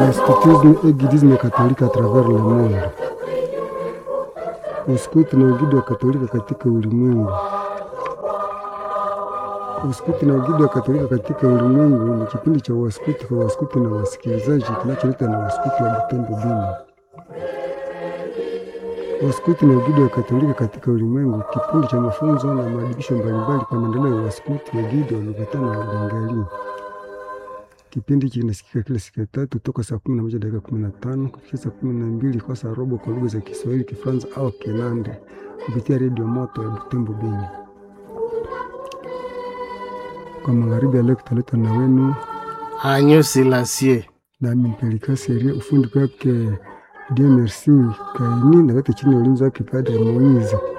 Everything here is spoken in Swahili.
le scoutisme et guidisme catholique à travers le monde. Uskuti na ugidi wa Katolika katika ulimwengu. Uskuti na ugidi wa Katolika katika ulimwengu ni kipindi cha waskuti kwa waskuti na wasikilizaji kinacholetwa na waskuti wa Butembo Bini. Waskuti na ugidi wa Katolika katika ulimwengu, kipindi cha mafunzo na maadibisho mbalimbali kwa maendeleo ya waskuti, wagidi, walokatana na Bengali. Kipindi hiki kinasikika kila siku ya tatu toka saa kumi na moja dakika kumi na tano kufikia saa kumi na mbili kwa saa robo kwa lugha za Kiswahili, Kifaransa au Kinande kupitia redio moto ya Butembo Beni. Kwa magharibi ya leo kitaletwa na wenu Agneau Selassie. nami Mpelika Seria, ufundi kwake Dieu Merci Kaini na wote chini ya ulinzi wake Padre Moise.